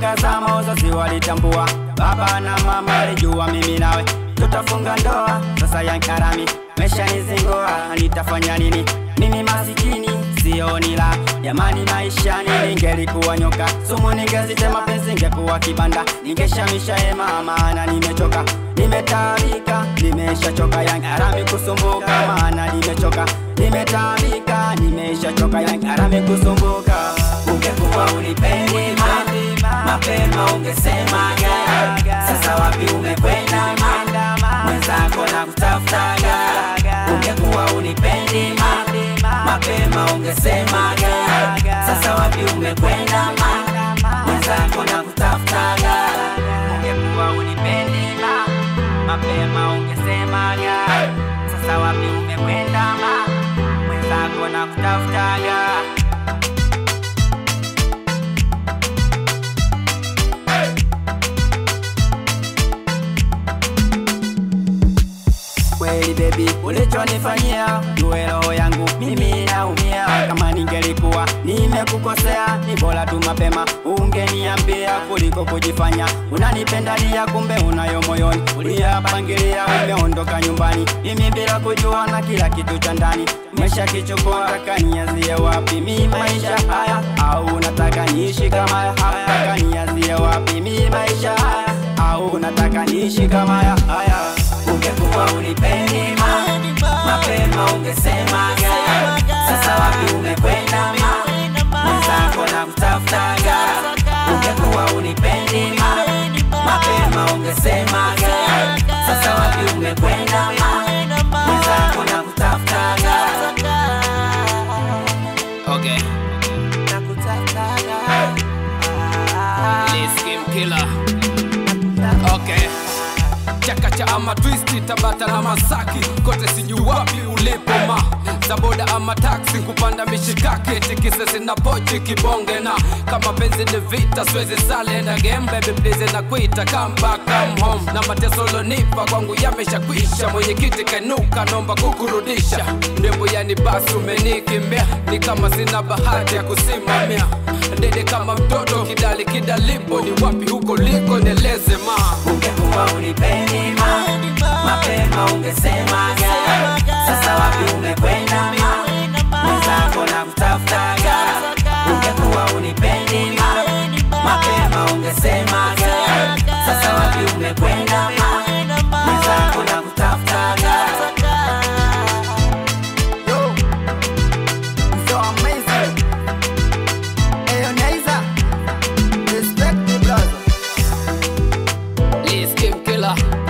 Ukitazama wazazi walitambua, baba na mama walijua mimi nawe tutafunga ndoa. Sasa yankarami mesha nizingoa, nitafanya nini? Mimi masikini sioni la jamani, maishani ningelikuwa nyoka sumu, ningezitema penzi, ingekuwa kibanda, ningeshamisha hema, maana nimechoka, nimetaabika, nimeshachoka yankarami kusumbuka, maana nimechoka, nimetaabika, nimeshachoka yankarami kusumbuka. Ungekuwa unipendi ma, mapema ungesemaga. Sasa wapi umekwenda ma, mwenzako na kutafutaga. Ungekuwa unipendi ma, mapema ungesemaga. Sasa wapi umekwenda ma, mwenzako na kutafutaga. Ungekuwa unipendi ma, mapema ungesemaga. Sasa wapi umekwenda ma, mwenzako na kutafutaga. Kweli baby, ulichonifanyia jue roho yangu mimi naumia. Kama ningelikuwa nimekukosea, ni bora tu mapema ungeniambia kuliko kujifanya unanipendalia, kumbe unayo moyoni. Uliyapangilia, umeondoka nyumbani, mimi bila kujua, na kila kitu cha ndani umeshakichukua. Taka nianzie wapi mi maisha haya, au unataka niishi kama haya? Taka nianzie wapi mi maisha haya, au unataka niishi kama haya haya? Ungekuwa unipendi ma, mapema ungesemaga. Sasa wapi umekwenda ma, mwenzako na kutafutaga. Ungekuwa unipendi ma, mapema ungesemaga. Sasa wapi umekwenda ma, mwenzako na kutafutaga. Okay, Nakutafutaga. Liz Kim Killer. Okay. Chakacha ama twisti Tabata na Masaki kote sijui wapi ulipo ma Zaboda ama taksi kupanda mishikaki tikise sina pochi kibonge na kama penzi ni vita siwezi sale na game baby please na kuita come back come home na mateso lonipa kwangu yameshakwisha mwenyekiti kainuka nomba kukurudisha ndembo yani basi umenikimbia ni kama sina bahati ya kusimamia dede kama mtoto kidali kidalipo ni wapi huko liko nieleze ma Ungekuwa unipendi ma, mapema ungesemaga. Sasa wapi umekwenda ma, mwenzako na kutafutaga. Ungekuwa unipendi ma, mapema ungesemaga. Sasa wapi umekwenda ma, mwenzako na kutafutaga. Yo, so amazing. Hey, Naiza, respect me, brother. Liz Kim Killer